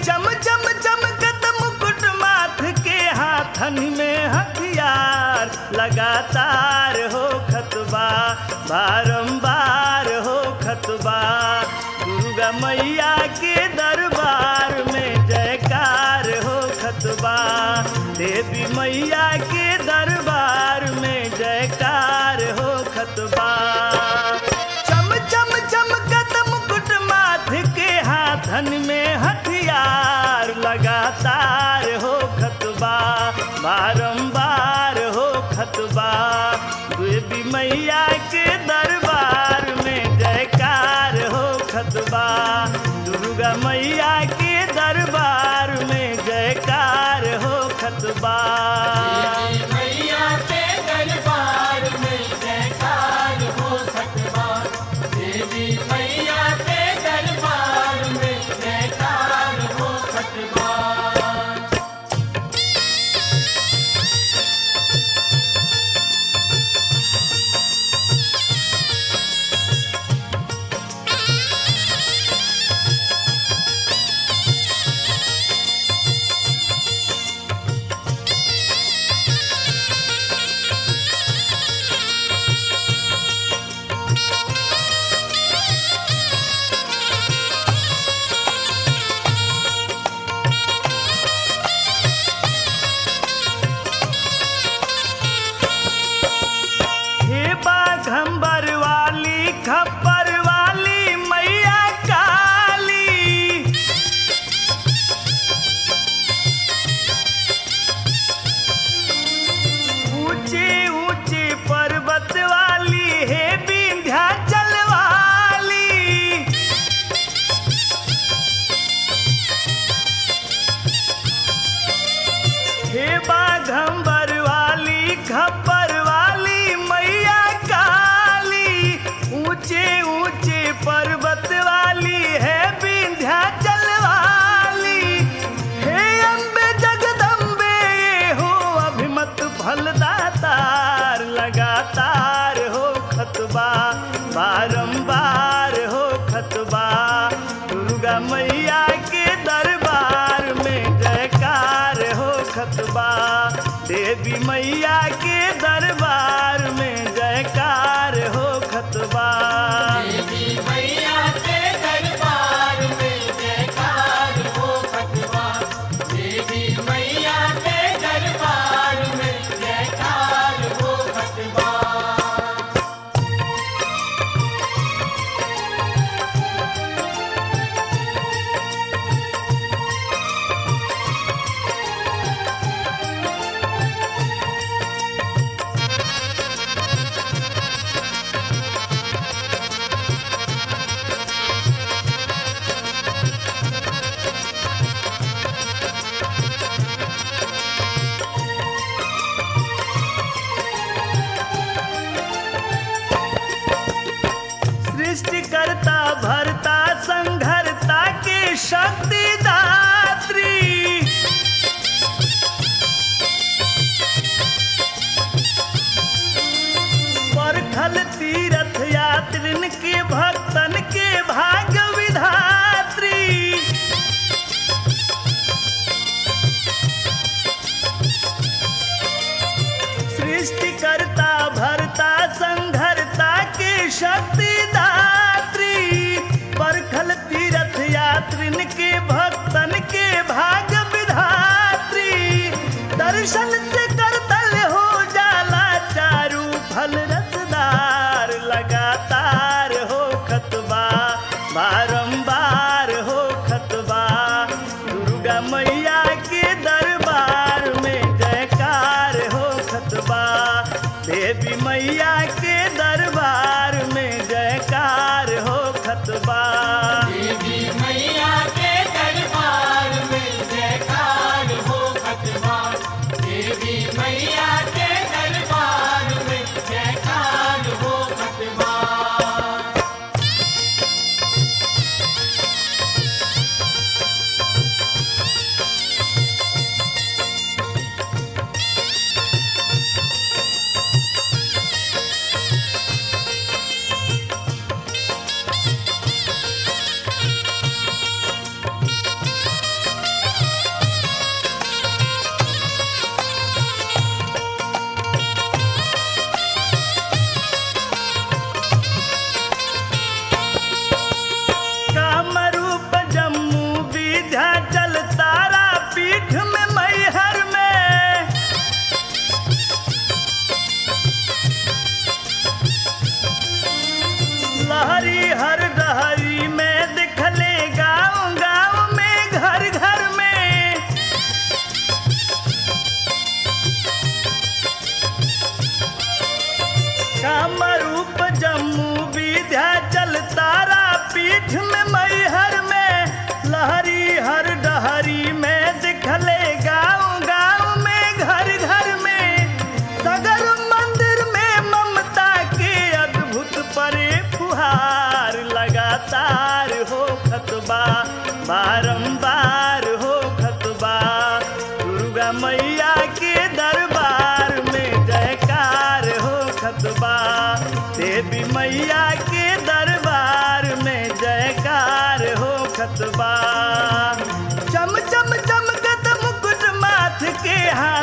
चम चम चमकत मुकुट माथ के हाथन में हथियार लगातार हो खतबा बारंबार हो खतबा दुर्गा मैया के दरबार में जयकार हो खतबा देवी मैया के दरबार में जयकार हो खतबा चम चम चमकत मुकुट माथ के हाथन में हथियार लगातार हो खतबा बारंबार हो खतबा देवी मैया के दरबार में जयकार हो खतबा दुर्गा मैया के दरबार में जयकार हो खतबा मैया के दरबार में जयकार हो सकबा देवी मैया के दरबार में जयकार हो सकबा हे बाघंबर वाली खप्पर वाली मैया काली ऊंचे ऊंचे पर्वत वाली हे विंध्याचल वाली हे बाघंबर वाली खप्पर वाली मैया काली ऊंचे ऊंचे पर्वत वाली है विंध्याचल वाली हे अम्बे जगदम्बे ये हो अभिमत फलदातार लगातार हो खतबा बारंबार हो खतबा दुर्गा मैया के दरबार में जयकार हो खतबा देवी मैया के दरबार में जयकार हो खतबा देवी मैया के दरबार में जयकार हो सकबा देवी मैया के दरबार में जयकार हो सकबा सृष्टिकर्ता भरता संघरता के शक्ति दात्री परखल तीर्थ यात्रिन के भक्तन के भाग्य विधात्री सृष्टिकर्ता भरता संघरता के शक्ति दात्री परखल तीर्थ यात्रिन के भक्तन के भाग्य विधात्री दर्शन से करतल हो जाला चारू फल रसदार लगातार हो खतबा बारंबार हो खतबा दुर्गा मैया के दरबार में जयकार हो खतबा देवी मैया के दरबार में जयकार हो खतबा देवी मैया के दरबार में जयकार हो सकबा देवी मैया के दरबार में जयकार हो सकबा हे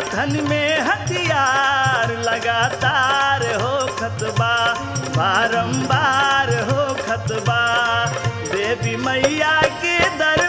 हाथन में हथियार लगातार हो खतबा बारंबार हो खतबा देवी मैया के दर